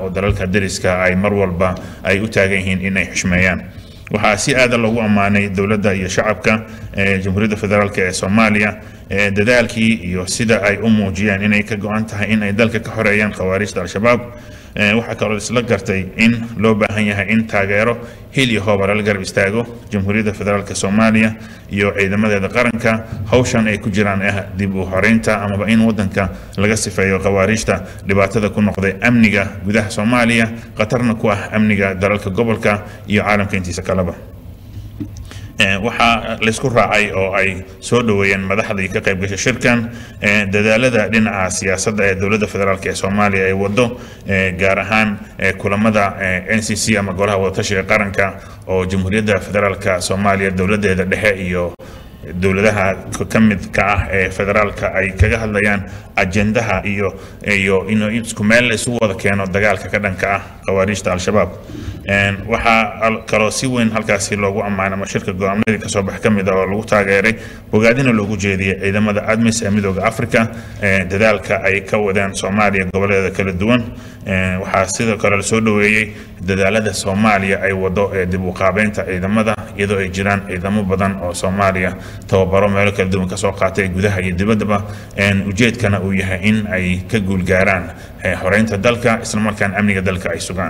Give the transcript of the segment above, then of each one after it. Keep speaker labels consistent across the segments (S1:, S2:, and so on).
S1: oo dalalka dariska ay mar walba ay u taagan yihiin inay xushmeeyaan waxaa si aada loogu ammaanay dowladda iyo shacabka ee jamhuuriyadda federaalk ee soomaaliya ee dadaalkii iyo sida ay u muujiyeen inay ka go-an tahay in ay dalka ka xoreeyaan khawaarijta al-shabaab Ee, waxaa kaloo isla gartay in loo baahan yahay in taageero hil iyo hooba lala garab istaago jamhuuriyadda federaalk soomaaliya iyo ciidamadeeda qaranka hawshan ay ku jiraan ah dib u horeynta amaba in wadanka laga sifeeyo khawaarijta dhibaatada ku noqday amniga gudaha soomaaliya khatarna ku ah amniga dalalka gobolka iyo caalamka intiisa kaleba Ee, waxaa laysku raacay oo ay soo dhoweeyeen madaxdii ka qayb gashay shirkan ee, dadaalada dhinaca siyaasadda ee dowladda federaalk ee soomaaliya ay wado ee, gaar ahaan ee, kulamada ee, n c c ama golaha wadatashiga qaranka oo jamhuuriyadda federaalk soomaaliya dowladeeda dhexe iyo dowladaha ka mid ka ah ee federaalka ay kaga hadlayaan ajendaha iyo iyo in isku meel la isugu wada keeno dagaalka ka dhanka ah khawaarijta al-shabaab Een, waxaa al- kaloo si weyn halkaasi loogu ammaanay ama shirka go-aamadii kasoo bax ka mid ah oo lagu taageeray bogaadina loogu jeediyey ciidamada admis ee midooda africa ee dadaalka ay ka wadeen soomaaliya goboleeda kala duwan Een, waxaa sidoo kale lasoo dhoweeyey dadaalada soomaaliya ay wado ee dib u qaabeynta ciidamada iyadoo ay jiraan ciidamo badan oo soomaaliya tababaro meelo kala duwan kasoo qaatay gudaha iyo dibaddaba Een, ujeedkana uu yahay in ay ka guulgaaraan ee, xoreynta dalka islamarkaana amniga dalka ay sugaan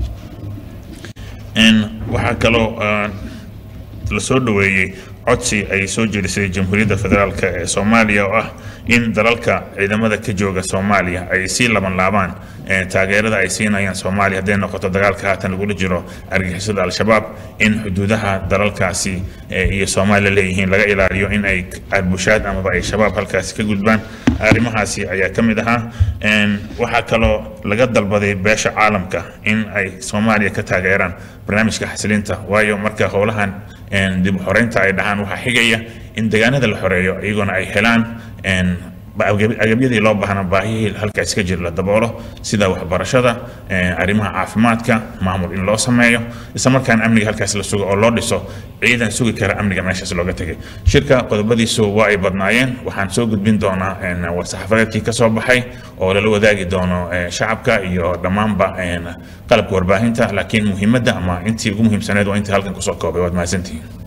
S1: Een, waxaa kaloo ah, la soo dhoweeyey codsi ay soo jeedisay jamhuuriyadda federaalk ee soomaaliya oo ah in dalalka ciidamada ka jooga soomaaliya ay sii laban laabaan ee, taageerada ay siinayaan soomaaliya hadday noqoto dagaalka haatan lagula jiro argixisada al-shabaab in xuduudaha dalalkaasi ee, iyo soomaaliya leeyihiin laga ilaaliyo in ay arbushaad amaba ay shabaab halkaasi ka gudbaan arrimahaasi ayaa ka mid ahaa Een, waxaa kaloo laga dalbaday beesha caalamka in ay soomaaliya ka taageeraan barnaamijka xasilinta waayo marka howlahan een, dib u xoreynta ay dhahaan waxaa xigaya in deegaanada la xoreeyo iyaguna ay helaan een, ba- agab- agabyadii loo baahnaa baahihii halkaas ka jira la daboolo sida waxbarashada een, arrimaha caafimaadka maamul in loo sameeyo isla markaana amniga halkaas la sugo oo loo dhiso ciidan sugi kara amniga meeshaas looga tegay shirka qodobadiisu waa ay badnaayeen waxaan soo gudbin doonaa een, war-saxaafadeedkii ka soo baxay oo lala wadaagi doono ee, shacabka iyo dhammaanba een, qalabka warbaahinta laakiin muhiimadda ama intii ugu muhiimsaneed waa intii halkan kusoo koobay waad mahadsantihiin